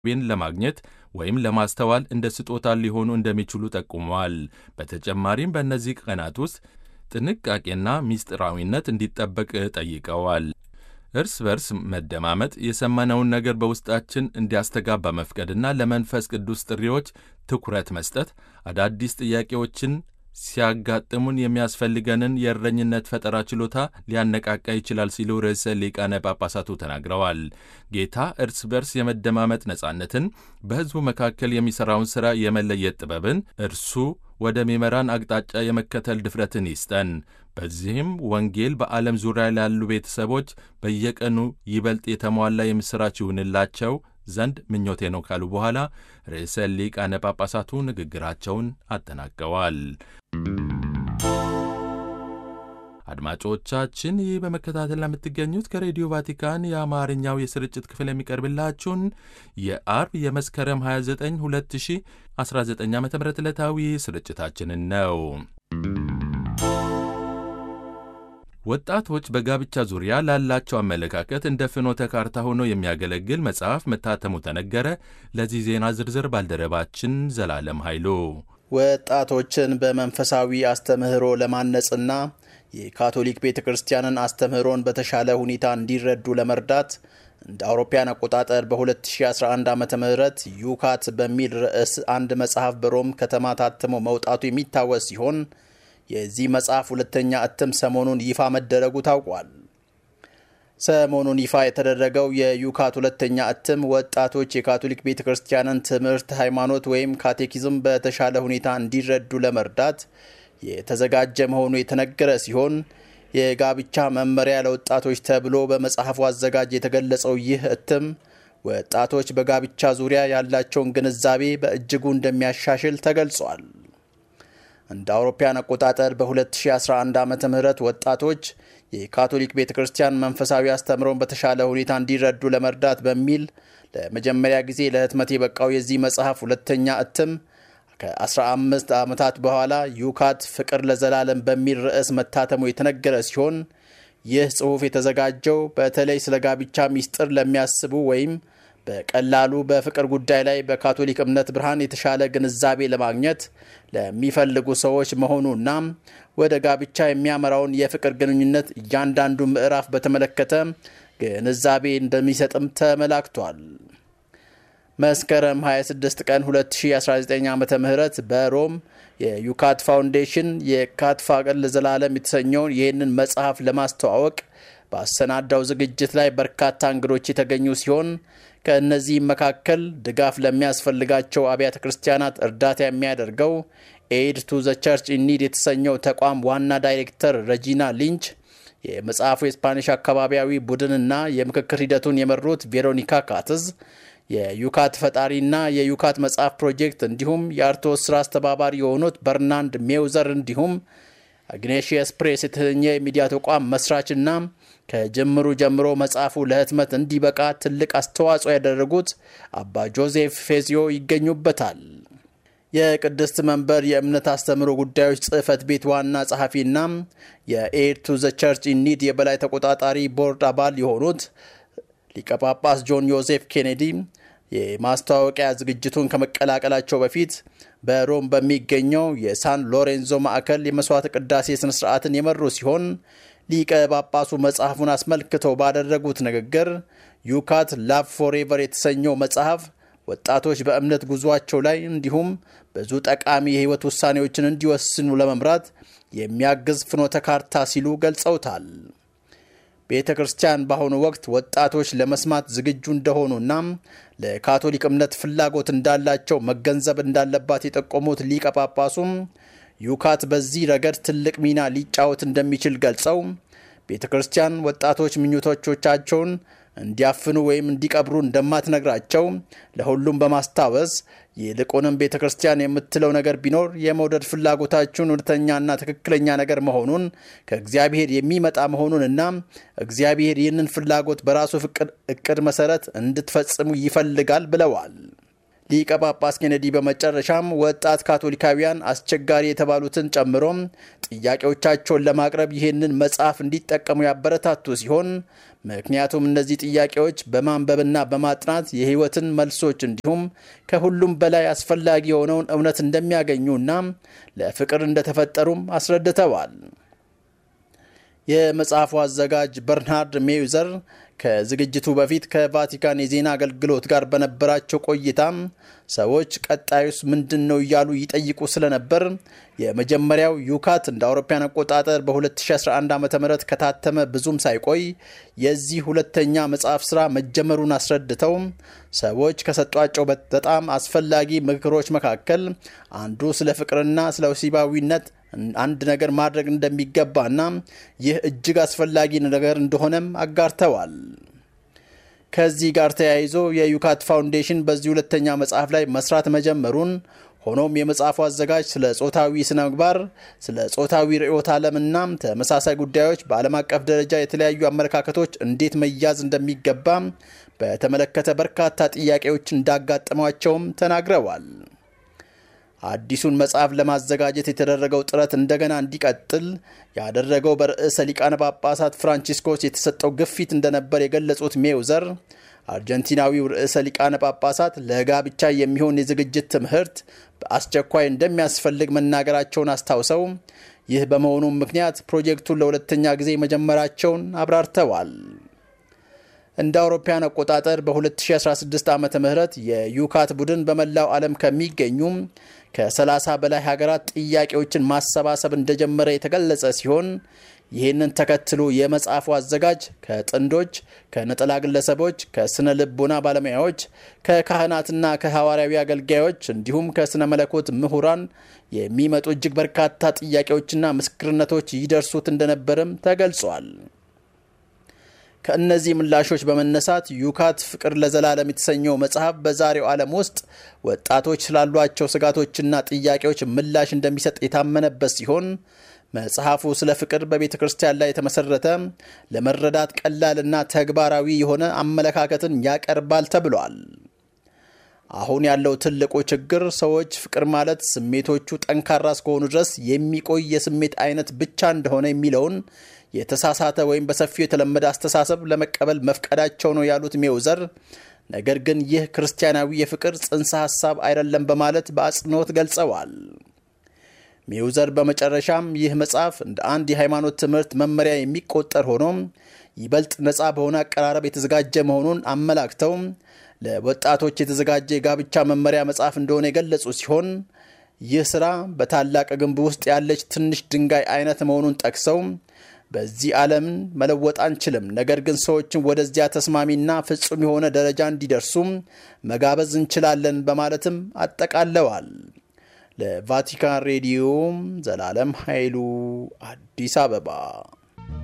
ቤን ለማግኘት ወይም ለማስተዋል እንደ ስጦታ ሊሆኑ እንደሚችሉ ጠቁመዋል። በተጨማሪም በእነዚህ ቀናት ውስጥ ጥንቃቄና ምስጢራዊነት እንዲጠበቅ ጠይቀዋል። እርስ በርስ መደማመጥ የሰማነውን ነገር በውስጣችን እንዲያስተጋባ መፍቀድና ለመንፈስ ቅዱስ ጥሪዎች ትኩረት መስጠት አዳዲስ ጥያቄዎችን ሲያጋጥሙን የሚያስፈልገንን የእረኝነት ፈጠራ ችሎታ ሊያነቃቃ ይችላል ሲሉ ርዕሰ ሊቃነ ጳጳሳቱ ተናግረዋል። ጌታ እርስ በርስ የመደማመጥ ነጻነትን፣ በሕዝቡ መካከል የሚሠራውን ሥራ የመለየት ጥበብን፣ እርሱ ወደሚመራን አቅጣጫ የመከተል ድፍረትን ይስጠን። በዚህም ወንጌል በዓለም ዙሪያ ላሉ ቤተሰቦች በየቀኑ ይበልጥ የተሟላ የምሥራች ይሁንላቸው ዘንድ ምኞቴ ነው ካሉ በኋላ ርዕሰ ሊቃነ ጳጳሳቱ ንግግራቸውን አጠናቀዋል። አድማጮቻችን ይህ በመከታተል ለምትገኙት ከሬዲዮ ቫቲካን የአማርኛው የስርጭት ክፍል የሚቀርብላችሁን የአርብ የመስከረም 29 2019 ዓ ም ዕለታዊ ስርጭታችንን ነው። ወጣቶች በጋብቻ ዙሪያ ላላቸው አመለካከት እንደ ፍኖተ ካርታ ሆኖ የሚያገለግል መጽሐፍ መታተሙ ተነገረ። ለዚህ ዜና ዝርዝር ባልደረባችን ዘላለም ኃይሉ። ወጣቶችን በመንፈሳዊ አስተምህሮ ለማነጽና የካቶሊክ ቤተ ክርስቲያንን አስተምህሮን በተሻለ ሁኔታ እንዲረዱ ለመርዳት እንደ አውሮፓያን አቆጣጠር በ2011 ዓ ም ዩካት በሚል ርዕስ አንድ መጽሐፍ በሮም ከተማ ታትሞ መውጣቱ የሚታወስ ሲሆን የዚህ መጽሐፍ ሁለተኛ እትም ሰሞኑን ይፋ መደረጉ ታውቋል። ሰሞኑን ይፋ የተደረገው የዩካት ሁለተኛ እትም ወጣቶች የካቶሊክ ቤተ ክርስቲያንን ትምህርት ሃይማኖት ወይም ካቴኪዝም በተሻለ ሁኔታ እንዲረዱ ለመርዳት የተዘጋጀ መሆኑ የተነገረ ሲሆን የጋብቻ መመሪያ ለወጣቶች ተብሎ በመጽሐፉ አዘጋጅ የተገለጸው ይህ እትም ወጣቶች በጋብቻ ዙሪያ ያላቸውን ግንዛቤ በእጅጉ እንደሚያሻሽል ተገልጿል። እንደ አውሮፓያን አቆጣጠር በ2011 ዓ ም ወጣቶች የካቶሊክ ቤተ ክርስቲያን መንፈሳዊ አስተምሮን በተሻለ ሁኔታ እንዲረዱ ለመርዳት በሚል ለመጀመሪያ ጊዜ ለህትመት የበቃው የዚህ መጽሐፍ ሁለተኛ እትም ከ15 ዓመታት በኋላ ዩካት ፍቅር ለዘላለም በሚል ርዕስ መታተሙ የተነገረ ሲሆን ይህ ጽሑፍ የተዘጋጀው በተለይ ስለ ጋብቻ ሚስጥር ለሚያስቡ ወይም በቀላሉ በፍቅር ጉዳይ ላይ በካቶሊክ እምነት ብርሃን የተሻለ ግንዛቤ ለማግኘት ለሚፈልጉ ሰዎች መሆኑና ወደ ጋብቻ የሚያመራውን የፍቅር ግንኙነት እያንዳንዱ ምዕራፍ በተመለከተ ግንዛቤ እንደሚሰጥም ተመላክቷል። መስከረም 26 ቀን 2019 ዓ ም በሮም የዩካት ፋውንዴሽን የካት ፍቅር ለዘላለም የተሰኘውን ይህንን መጽሐፍ ለማስተዋወቅ በአሰናዳው ዝግጅት ላይ በርካታ እንግዶች የተገኙ ሲሆን ከእነዚህም መካከል ድጋፍ ለሚያስፈልጋቸው አብያተ ክርስቲያናት እርዳታ የሚያደርገው ኤድ ቱ ዘ ቸርች ኢኒድ የተሰኘው ተቋም ዋና ዳይሬክተር ረጂና ሊንች፣ የመጽሐፉ የስፓኒሽ አካባቢያዊ ቡድንና የምክክር ሂደቱን የመሩት ቬሮኒካ ካትዝ፣ የዩካት ፈጣሪና የዩካት መጽሐፍ ፕሮጀክት እንዲሁም የአርቶስ ስራ አስተባባሪ የሆኑት በርናንድ ሜውዘር እንዲሁም አግኔሽየስ ፕሬስ የተሰኘ የሚዲያ ተቋም መስራችና ከጅምሩ ጀምሮ መጽሐፉ ለህትመት እንዲበቃ ትልቅ አስተዋጽኦ ያደረጉት አባ ጆዜፍ ፌዚዮ ይገኙበታል። የቅድስት መንበር የእምነት አስተምህሮ ጉዳዮች ጽሕፈት ቤት ዋና ጸሐፊና የኤድ ቱ ዘ ቸርች ኢኒድ የበላይ ተቆጣጣሪ ቦርድ አባል የሆኑት ሊቀ ጳጳስ ጆን ዮሴፍ ኬኔዲ የማስተዋወቂያ ዝግጅቱን ከመቀላቀላቸው በፊት በሮም በሚገኘው የሳን ሎሬንዞ ማዕከል የመስዋዕት ቅዳሴ ስነ ስርዓትን የመሩ ሲሆን ሊቀ ጳጳሱ መጽሐፉን አስመልክተው ባደረጉት ንግግር ዩካት ላቭ ፎሬቨር የተሰኘው መጽሐፍ ወጣቶች በእምነት ጉዟቸው ላይ እንዲሁም ብዙ ጠቃሚ የህይወት ውሳኔዎችን እንዲወስኑ ለመምራት የሚያግዝ ፍኖተ ካርታ ሲሉ ገልጸውታል። ቤተ ክርስቲያን በአሁኑ ወቅት ወጣቶች ለመስማት ዝግጁ እንደሆኑና ለካቶሊክ እምነት ፍላጎት እንዳላቸው መገንዘብ እንዳለባት የጠቆሙት ሊቀ ጳጳሱም ዩካት በዚህ ረገድ ትልቅ ሚና ሊጫወት እንደሚችል ገልጸው ቤተ ክርስቲያን ወጣቶች ምኞቶቻቸውን እንዲያፍኑ ወይም እንዲቀብሩ እንደማትነግራቸው ለሁሉም በማስታወስ ይልቁንም ቤተ ክርስቲያን የምትለው ነገር ቢኖር የመውደድ ፍላጎታችሁን እውነተኛና ትክክለኛ ነገር መሆኑን ከእግዚአብሔር የሚመጣ መሆኑንና እግዚአብሔር ይህንን ፍላጎት በራሱ እቅድ መሰረት እንድትፈጽሙ ይፈልጋል ብለዋል። ሊቀ ጳጳስ ኬኔዲ በመጨረሻም ወጣት ካቶሊካውያን አስቸጋሪ የተባሉትን ጨምሮም ጥያቄዎቻቸውን ለማቅረብ ይህንን መጽሐፍ እንዲጠቀሙ ያበረታቱ ሲሆን ምክንያቱም እነዚህ ጥያቄዎች በማንበብና በማጥናት የሕይወትን መልሶች እንዲሁም ከሁሉም በላይ አስፈላጊ የሆነውን እውነት እንደሚያገኙና ለፍቅር እንደተፈጠሩም አስረድተዋል። የመጽሐፉ አዘጋጅ በርናርድ ሜዩዘር ከዝግጅቱ በፊት ከቫቲካን የዜና አገልግሎት ጋር በነበራቸው ቆይታም ሰዎች ቀጣዩስ ምንድን ነው እያሉ ይጠይቁ ስለነበር የመጀመሪያው ዩካት እንደ አውሮፓውያን አቆጣጠር በ2011 ዓ ም ከታተመ ብዙም ሳይቆይ የዚህ ሁለተኛ መጽሐፍ ስራ መጀመሩን አስረድተው ሰዎች ከሰጧቸው በጣም አስፈላጊ ምክሮች መካከል አንዱ ስለ ፍቅርና ስለ ወሲባዊነት አንድ ነገር ማድረግ እንደሚገባና ይህ እጅግ አስፈላጊ ነገር እንደሆነም አጋርተዋል። ከዚህ ጋር ተያይዞ የዩካት ፋውንዴሽን በዚህ ሁለተኛ መጽሐፍ ላይ መስራት መጀመሩን ሆኖም የመጽሐፉ አዘጋጅ ስለ ጾታዊ ስነ ምግባር፣ ስለ ጾታዊ ርዕዮተ ዓለምና ተመሳሳይ ጉዳዮች በዓለም አቀፍ ደረጃ የተለያዩ አመለካከቶች እንዴት መያዝ እንደሚገባ በተመለከተ በርካታ ጥያቄዎች እንዳጋጠሟቸውም ተናግረዋል። አዲሱን መጽሐፍ ለማዘጋጀት የተደረገው ጥረት እንደገና እንዲቀጥል ያደረገው በርዕሰ ሊቃነ ጳጳሳት ፍራንቺስኮስ የተሰጠው ግፊት እንደነበር የገለጹት ሜውዘር አርጀንቲናዊው ርዕሰ ሊቃነ ጳጳሳት ለጋብቻ የሚሆን የዝግጅት ትምህርት በአስቸኳይ እንደሚያስፈልግ መናገራቸውን አስታውሰው ይህ በመሆኑም ምክንያት ፕሮጀክቱን ለሁለተኛ ጊዜ መጀመራቸውን አብራርተዋል። እንደ አውሮፓውያን አቆጣጠር በ2016 ዓ ም የዩካት ቡድን በመላው ዓለም ከሚገኙ ከ30 በላይ ሀገራት ጥያቄዎችን ማሰባሰብ እንደጀመረ የተገለጸ ሲሆን ይህንን ተከትሎ የመጽሐፉ አዘጋጅ ከጥንዶች፣ ከነጠላ ግለሰቦች፣ ከስነ ልቦና ባለሙያዎች፣ ከካህናትና ከሐዋርያዊ አገልጋዮች እንዲሁም ከስነ መለኮት ምሁራን የሚመጡ እጅግ በርካታ ጥያቄዎችና ምስክርነቶች ይደርሱት እንደነበርም ተገልጿል። ከእነዚህ ምላሾች በመነሳት ዩካት ፍቅር ለዘላለም የተሰኘው መጽሐፍ በዛሬው ዓለም ውስጥ ወጣቶች ስላሏቸው ስጋቶችና ጥያቄዎች ምላሽ እንደሚሰጥ የታመነበት ሲሆን መጽሐፉ ስለ ፍቅር በቤተ ክርስቲያን ላይ የተመሰረተ ለመረዳት ቀላልና ተግባራዊ የሆነ አመለካከትን ያቀርባል ተብሏል። አሁን ያለው ትልቁ ችግር ሰዎች ፍቅር ማለት ስሜቶቹ ጠንካራ እስከሆኑ ድረስ የሚቆይ የስሜት አይነት ብቻ እንደሆነ የሚለውን የተሳሳተ ወይም በሰፊው የተለመደ አስተሳሰብ ለመቀበል መፍቀዳቸው ነው ያሉት ሜውዘር፣ ነገር ግን ይህ ክርስቲያናዊ የፍቅር ጽንሰ ሐሳብ አይደለም በማለት በአጽንኦት ገልጸዋል። ሜውዘር በመጨረሻም ይህ መጽሐፍ እንደ አንድ የሃይማኖት ትምህርት መመሪያ የሚቆጠር ሆኖም ይበልጥ ነፃ በሆነ አቀራረብ የተዘጋጀ መሆኑን አመላክተው ለወጣቶች የተዘጋጀ የጋብቻ መመሪያ መጽሐፍ እንደሆነ የገለጹ ሲሆን ይህ ስራ በታላቅ ግንብ ውስጥ ያለች ትንሽ ድንጋይ አይነት መሆኑን ጠቅሰው በዚህ ዓለምን መለወጥ አንችልም፣ ነገር ግን ሰዎችን ወደዚያ ተስማሚና ፍጹም የሆነ ደረጃ እንዲደርሱም መጋበዝ እንችላለን በማለትም አጠቃለዋል። ለቫቲካን ሬዲዮ ዘላለም ኃይሉ አዲስ አበባ